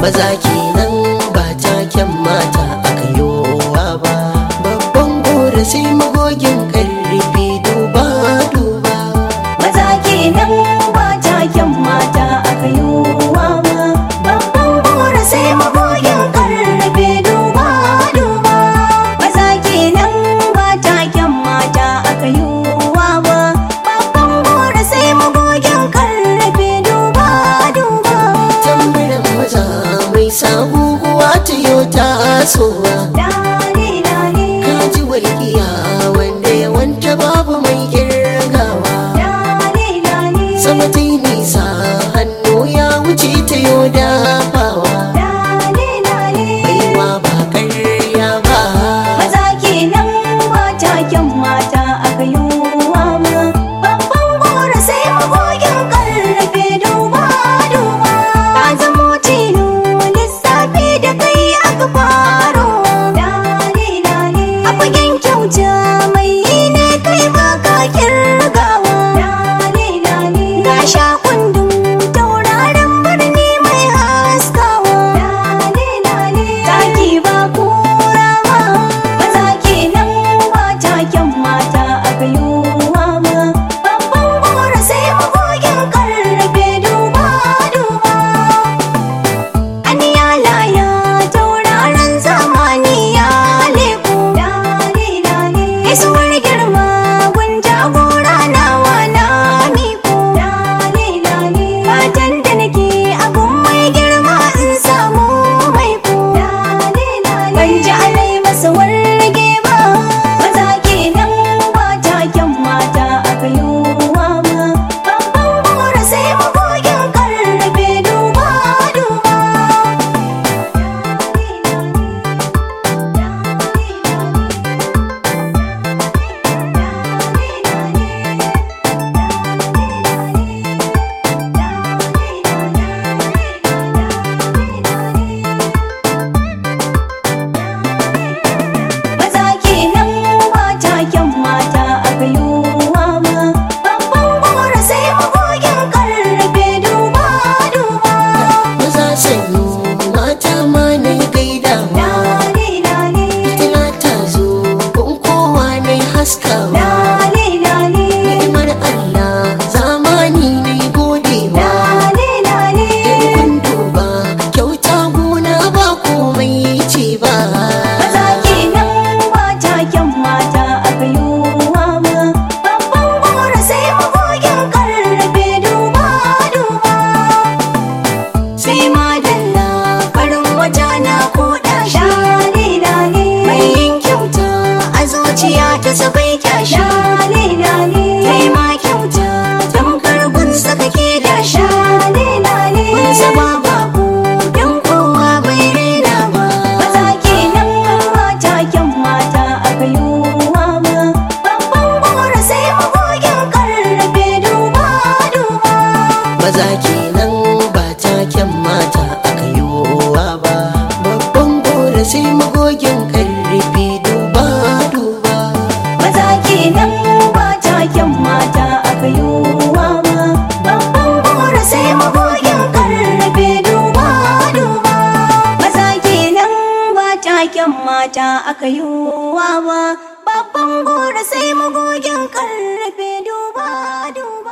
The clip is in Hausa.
maza kenan ba taken mata aka yowa ba babban gora sai magogin karfi duba duba maza kenan ba taken mata aka yi wa ba babban gora sai magogin karfe duba duba maza kenan ba taken mata aka yi wa ba babban gora sai magogin karfe duba duba tambarin maza mai sabuwa ta yau tasowa dare dare kaji walƙiya wanda yawanta babu mai kirgawa dare dare sama ta yi nisa hannu ya wuce ta yau dafawa dare dare baiwa ba ƙarya ba maza kenan ba taken mata aka yi wa ma babban gora sai magogin karfe duba duba ka zamo tilo lissafi da kai aka faro dare dare a fagen kyauta mai yi ne kai ba ka kirgawa dare dare ga sha kundin tauraron birni mai haskawa dare dare taki ba kura ba maza kenan ba taken mata aka yi wa ma babban gora sai magogin karfe duba duba Aniya laya tauraron zamani ya leku dare dare Isuwar girma gun jagora nawa na miku dare dare Fatan da nake abun mai girma in samu mai ku dare dare Ban ji alai masa warge ba maza kenan ba taken mata aka yi wa ma Babban gora sai magogin karfe duba duba Maza kenan ba taken mata aka yi wa ma babban gora sai magogin karfe duba duba maza sanyo mata ma na gaidawa Lale lale tana ta zo kun kowa na haskawa lale lale ni'imar Allah zamani na godewa lale lale kun duba kyauta gona ba komai ce ba Maza kenan ba taken mata aka yi wa ma babban gora sai magogin karfe duba duba sai madalla farin wata na koda shi lale lale mai yin kyauta a zuciya ta sabai kyashi lale lale kai ma kyauta tamkar gunsa kake da shi lale lale gunsa ba babu don kowa bai rena ba maza kenan ba taken mata aka yi wa ma babban gora sai magogin karfe duba duba maza kenan ba taken mata aka yowa ba babban gora sai magogin karfi duba duba maza kenan ba taken mata aka yi wa ma babban gora sai magogin karfe duba duba maza kenan ba taken mata aka yi wa ma babban gora sai magogin karfe duba duba